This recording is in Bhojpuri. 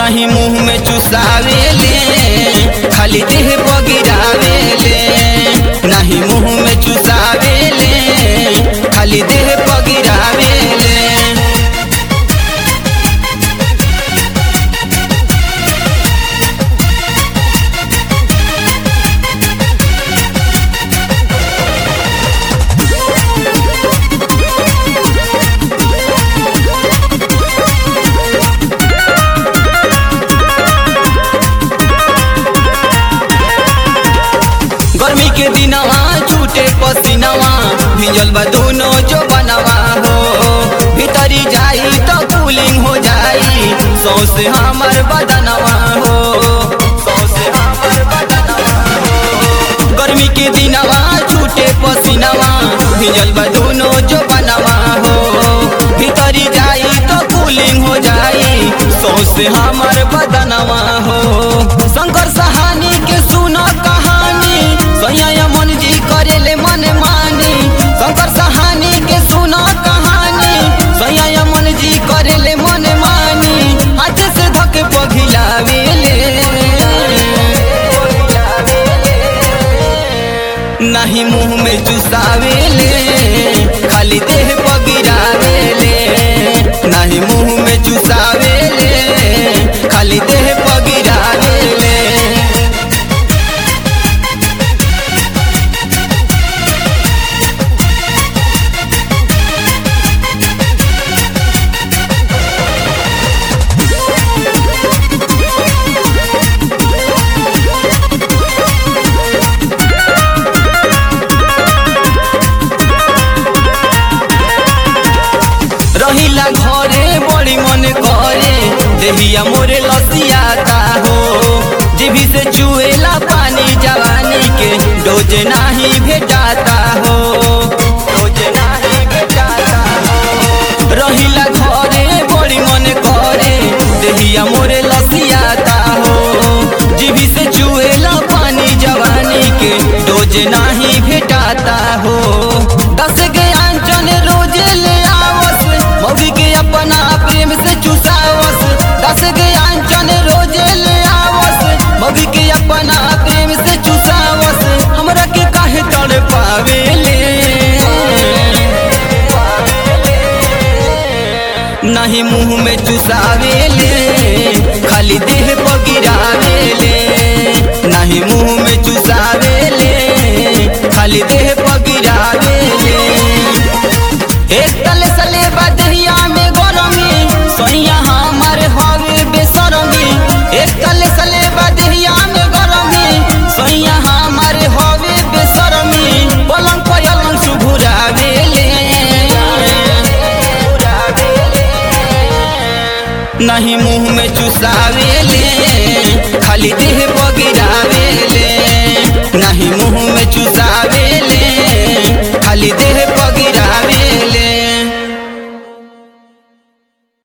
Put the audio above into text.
नहीं मुंह में चुसावेले खाली देह बगिरावेले नहीं मुंह में चुसावेले खाली देह बगिरावेले गर्मी के दिनवा छूटे पसीनवा भिजल बा दोनों जो बनवा हो भीतरी जाई तो कूलिंग हो जाई सौसे हमर बदनवा हो सौसे हमर बदनवा हो गर्मी के दिनवा छूटे पसीनवा भिजल बा दोनों जो बनवा हो भीतरी जाई तो कूलिंग हो जाई सौसे हमर बदनवा हो शंकर सहानी के सुनो कहानी सैया मन जी करेले मन मानी शंकर सहानी के सुनो कहानी सैया मन जी करेले मन मानी हाथ से धके पघिलावेले नहीं मुंह में चुसावेले खाली देह पगिरावेले नहीं मुंह में चुसावेले खाली देह पगिरावेले रहिला घरे बड़ी मन करे देहिया मोरे लसियाता हो जीभी से चुएला पानी जवानी के डोज नाही भेटाता हो डोज नाही भेटाता हो रहिला घरे बड़ी मन करे देहिया मोरे लसियाता हो जीभी से चुएला पानी जवानी के डोज नाही भेटाता हो दस के आंचन रोज ले आवस मौगी के अपना प्रेम से चुसावस दस के आंचन रोज ले आवस मौगी के अपना प्रेम से चुसावस हमरा के काहे तड़ पावेले नहीं मुंह में चुसावेले खाली देह पगिरावेले नहीं मुंह में चुसावेले खाली देह पगिरावेले एक तले सले बदहिया में गरमी सोनिया हमार हवे बेसरमी एक तले सले बदहिया में गरमी सोनिया हमार हवे बेसरमी पलंग पलंग सुभुरावेले नहीं मुंह में चुसावेले खाली देह बगिरावेले नहीं मुंह में चुसावेले